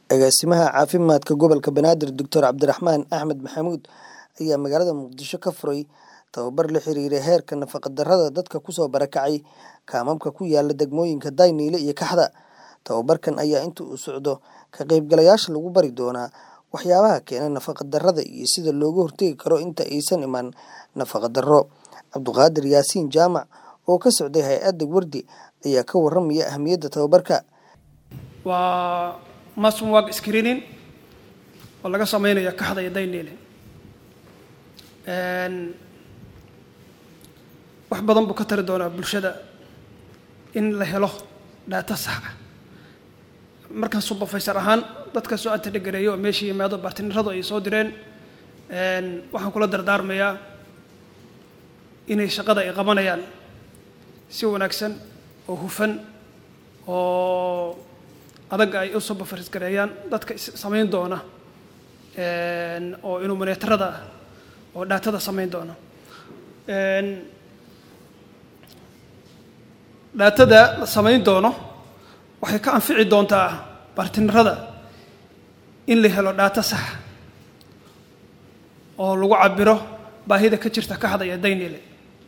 Agaasimaha caafimaadka gobolka Banaadir Dr. Cabdiraxmaan Axmed Maxamuud ayaa magaalada Muqdisho ka furay tababar la xiriira heerka nafaqo-darrada dadka ku soo barakacay kaamamka ku yaala degmooyinka Daynile iyo Kaxda. Tababarkan ayaa inta uu socdo ka qaybgalayaasha lagu bari doonaa waxyaabaha keena nafaqo-darrada iyo sida looga hortagi karo inta aysan iman nafaqo-darro. Cabduqaadir Yaasiin Jaamac oo ka socday hay'adda Wardi ayaa ka warramaya ahmiyadda tababarka. waa masmwag screening oo laga sameynayo kaxda iyo daynile wax badan buu ka tari doonaa bulshada in la helo dhaata sax ah markan supervisor ahaan dadka soo antadhegareeyo oo meesha yimaado bartiniradu ay soo direen waxaan kula dardaarmayaa inay shaqada ay qabanayaan si wanaagsan oo hufan oo adaga ay u supervise gareeyaan dadka samayn doona oo inuu moneetarada oo dhaatada samayn doona dhaatada la samayn doono waxay ka anfici doontaa bartinirada in la helo dhaato sax oo lagu cabiro baahida ka jirta kaxda iyo daynile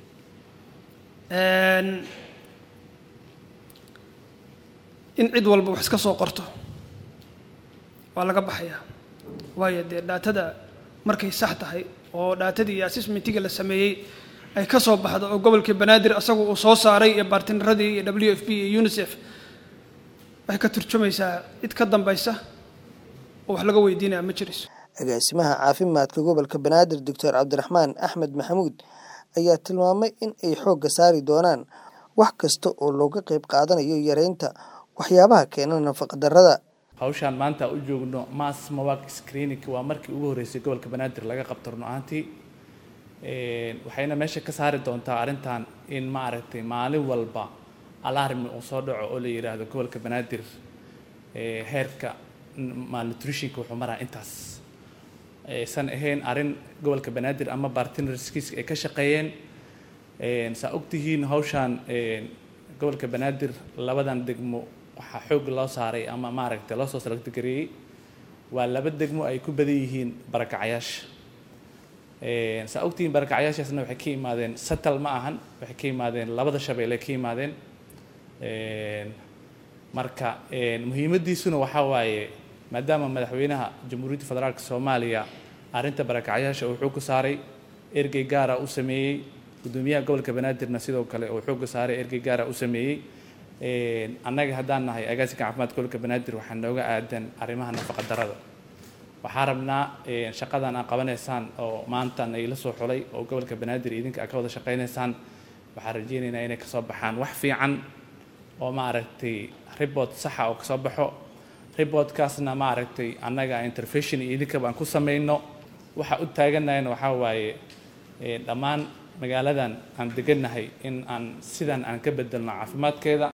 in cid walba wax iska soo qorto waa laga baxayaa waayo dee dhaatada markay sax tahay oo dhaatadii iyo assessmentiga la sameeyey ay ka soo baxdo oo gobolkii banaadir asagu uu soo saaray iyo baartiniradii iyo w f b iyo unisef waxay ka turjumaysaa cid ka dambaysa oo wax laga weydiinaya ma jirayso agaasimaha caafimaadka gobolka banaadir doctor cabdiraxmaan axmed maxamuud ayaa tilmaamay in ay xoogga saari doonaan wax kasta oo looga qayb qaadanayo yareynta waxyaabaha keena nafaqo-darrada hawshaan maanta u joogno mass mawaq screening waa markii ugu horreysay gobolka banaadir laga qabto run ahaantii waxayna meesha ka saari doontaa arrintan in maaragtay maalin walba alarmi uu soo dhaco oo la yidhaahdo gobolka banaadir heerka malnutritionka wuxuu maraa intaas aysan ahayn arrin gobolka banaadir ama bartinerskiiska ay ka shaqeeyeen saa ogtihiin hawshaan gobolka banaadir labadan degmo waxaa xoog loo saaray ama maaragtay loo soo salagtagareeyey waa laba degmo ay ku badan yihiin barakacayaasha saa ogtihiin barakacayaashaasna waxay ka yimaadeen satal ma ahan waxay ka yimaadeen labada shabeelle ka yimaadeen marka muhiimaddiisuna waxaa waaye maadaama madaxweynaha jamhuuriyadda federaalka soomaaliya arrinta barakacayaasha uu xoog ku saaray ergey gaara u sameeyey gudoomiyaha gobolka banaadirna sidoo kale uu xoogga saaray ergey gaara u sameeyey annaga haddaan nahay agaasinka caafimaadka gobolka banaadir waxaa nooga aadan arrimaha nafaqa darrada waxaa rabnaa shaqadan aad qabanaysaan oo maantan ay la soo xulay oo gobolka banaadir idinka aad ka wada shaqaynaysaan waxaan rajeynaynaa inay kasoo baxaan wax fiican oo maaragtay report saxa oo kasoo baxo reportkaasna maaragtay annaga intervention iyo idinkaba aan ku samayno waxa u taaganahayna waxaa waaye dhammaan magaaladan aan degannahay in aan sidan aan ka bedelno caafimaadkeeda